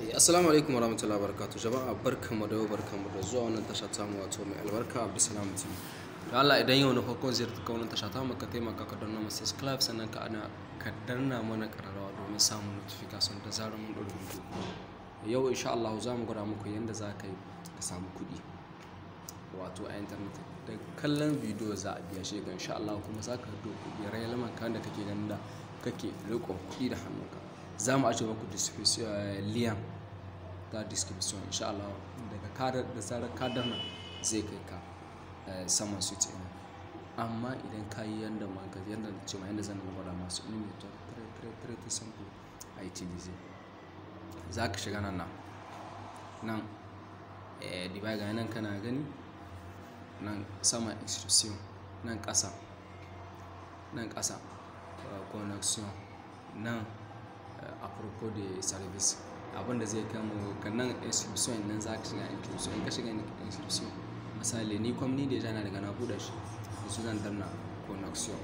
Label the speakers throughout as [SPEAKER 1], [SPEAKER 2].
[SPEAKER 1] assalamu alaikum warahmatullahi wabarakatuh jama'a barkanmu da yau barkanmu da zuwa wannan tasha ta mu wato mai albarka abdulsalam tv da Allah idan yau na farkon ziyarta ka wannan tasha ta mu ka taimaka ka danna mu subscribe sannan ka ana ka danna mana kararrawa domin samun notification da zarar mun ɗora video yau insha Allah za mu gwada muku yadda za ka yi ka samu kuɗi wato a internet da kallon bidiyo za a biya shi ga insha Allah kuma za ka do kuɗi rai laman kan da kake ganin da kake riƙon kuɗi da hannunka za mu ajiye muku liyan ta description insha Allah daga kadar da zarar kadar nan zai kai ka saman su ce amma idan ka yi yanda ma ka yanda da ce ma yanda zan gwada masu ilimi ta tare ta sample a utilize za ka shiga nan nan nan dibai ga nan kana gani nan sama instruction nan ƙasa nan ƙasa connection nan a propos de service abin da zai kama ga nan inscription nan za ka shiga inscription in ka shiga inscription misali ni kwamni da jana daga na buɗe shi da su zan danna connection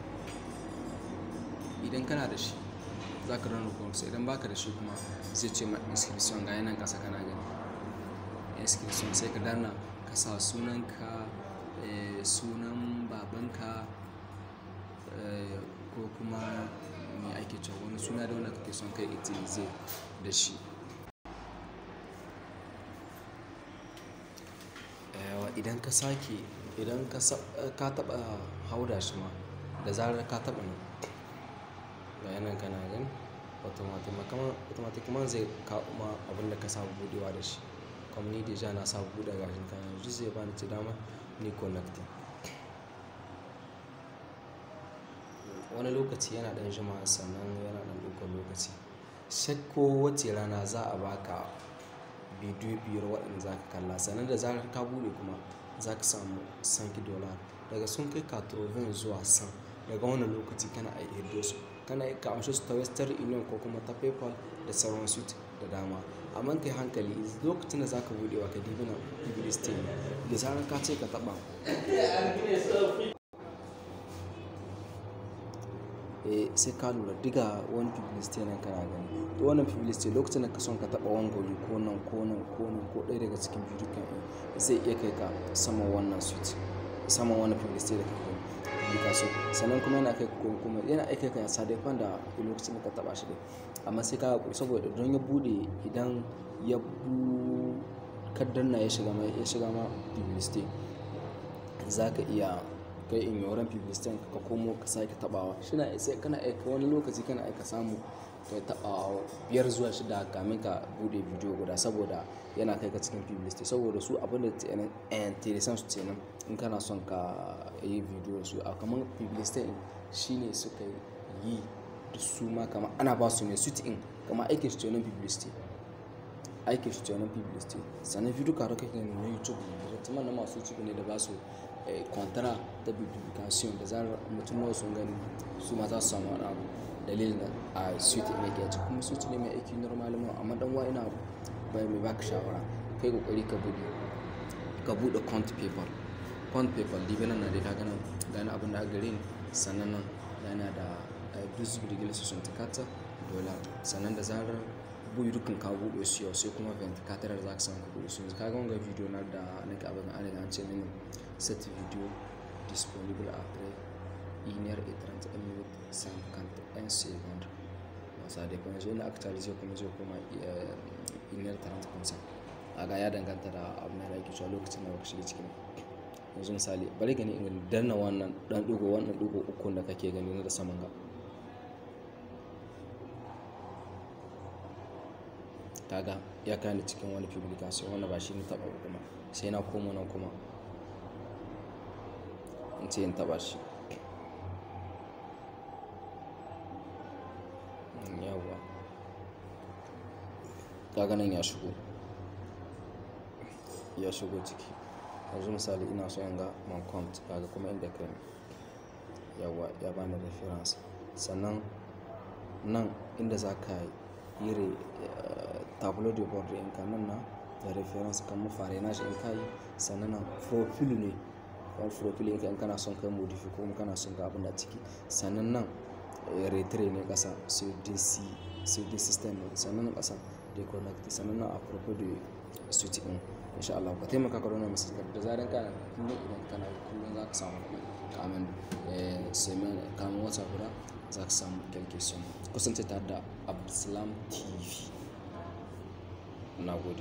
[SPEAKER 1] idan kana da shi za ka danna connection idan baka da shi kuma zai ce ma inscription ga yanan kasa kana gani inscription sai ka danna ka sa sunanka sunan babanka ko kuma me ake cewa wani suna da wanda kake son kai itilize da shi idan ka sake idan ka taba hauda shi ma da zarar ka taba nan bayanan kana gani automatic man zai kawo ma abin da ka samu budewa da shi kwamni da ja na samu bude gashin kan yanzu zai bani ci dama ni connecting wani lokaci yana dan jima sannan yana dan ɗaukar lokaci shakko wace rana za a baka bidiyo biyar waɗanda za ka kalla sannan da zarar ka bude kuma za ka samu sanki dolar daga sun kai katrovin zuwa san daga wannan lokaci kana a hiddo su kana ka amshi su ta western union ko kuma ta paypal da sauran su da dama amma kai hankali lokacin da za ka bude wa ka dibi na publicity da zarar ka ce ka taɓa sai ka lura diga wani publicity nan kana gani to wannan publicity lokacin da ka son ka taba wangoli ko nan ko nan ko nan ko ɗaya daga cikin bidiyon zai iya kai ka saman wannan suite saman wannan publicity da kake gani publication sannan kuma yana kai ko kuma yana aika ka sa dai da lokacin da ka taba shi dai amma sai ka hakuri saboda don ya bude idan ya bu kaddanna ya shiga ma ya shiga ma publicity zaka iya kai in yoran publicity ka komo ka sake tabawa shina sai kana aika wani lokaci kana aika samu ka taba biyar zuwa shida kamin ka bude bidiyo guda saboda yana kai ka cikin publicity saboda su abin da interesan su kenan in kana son ka yi bidiyo su a kamar publicity shine suka yi da su ma kama ana ba su ne su in kama aikin su kenan publicity aikin su kenan publicity sannan bidiyo karo kake na youtube ne da na masu youtube ne da ba su kwantara ta publication da zarar mutum nawa sun gani su ma za su samu wani abu dalilin a suite ne ke ci kuma suite ne mai aiki normal ma amma dan wa ina bai mai baka shawara kai kokari ka bude ka bude count paper count paper dibe nan na da ka gana gani abin da aka gare ni sannan nan yana da duzu rigil su sun tikata dola sannan da zarar buyi dukkan ka buɗe su yau sai kuma ventilator da za ka samu kuɗi su ka ga wanga video na da nake abin an riga an ce mini cette vidéo disponible après 1h30 minutes 51 secondes ça dépend je na actualiser kuma zai koma 1h30 kuma a ga ya danganta da abin da yake cewa lokacin da baka shiga cikin yanzu misali bari gani in danna wannan dan dugo wannan dugo uku da kake gani na da saman ga kaga ya kani cikin wani publication wanda ba shi ne taba kuma sai na koma nan kuma in ce in taba shi yawa kaga nan ya shigo ya shigo ciki yanzu misali ina so in ga man count kaga kuma inda kai yawa ya bani reference sannan nan inda za ka yi tableau de bord in ka nan na da reference kan fare na shi in ka yi sannan nan profile ne kan profile in kana son kai modify ko kana son ga abin da ciki sannan nan retire ne kasa cd system ne sannan kasa reconnect sannan na a propos da suite din insha Allah ka taimaka ka rona masa da zaran ka kullum idan kana kullum za ka samu kamen semen kamen wata guda za ka samu calculation kusance tare da Abdulsalam TV na gode